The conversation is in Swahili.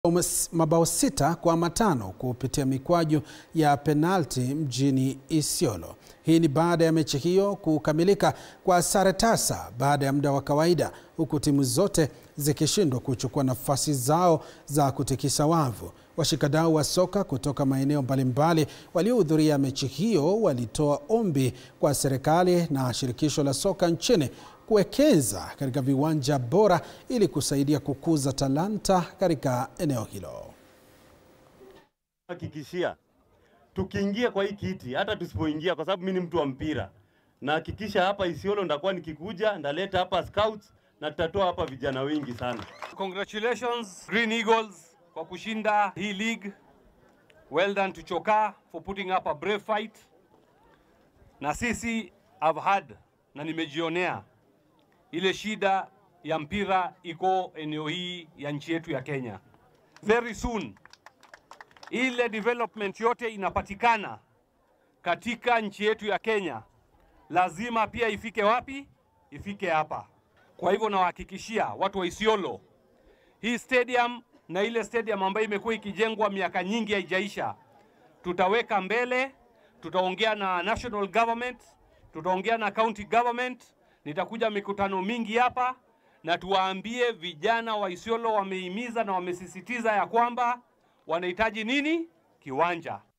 mabao sita kwa matano kupitia mikwaju ya penalti mjini Isiolo. Hii ni baada ya mechi hiyo kukamilika kwa sare tasa baada ya muda wa kawaida, huku timu zote zikishindwa kuchukua nafasi zao za kutikisa wavu. Washikadau wa soka kutoka maeneo mbalimbali waliohudhuria mechi hiyo walitoa ombi kwa serikali na shirikisho la soka nchini kuwekeza katika viwanja bora ili kusaidia kukuza talanta katika eneo hilo. Hakikishia tukiingia kwa hii kiti, hata tusipoingia, kwa sababu mimi ni mtu wa mpira, na hakikisha hapa Isiolo ndakuwa nikikuja, ndaleta hapa scouts na tutatoa hapa vijana wengi sana. Congratulations Green Eagles kwa kushinda hii league. Well done to Chokaa for putting up a brave fight. Na sisi I've had na nimejionea ile shida ya mpira iko eneo hii ya nchi yetu ya Kenya. Very soon ile development yote inapatikana katika nchi yetu ya Kenya, lazima pia ifike wapi? Ifike hapa. Kwa hivyo nawahakikishia watu wa Isiolo, hii stadium na ile stadium ambayo imekuwa ikijengwa miaka nyingi haijaisha, tutaweka mbele, tutaongea na national government, tutaongea na county government nitakuja mikutano mingi hapa na tuwaambie vijana wa Isiolo wamehimiza na wamesisitiza ya kwamba wanahitaji nini? Kiwanja.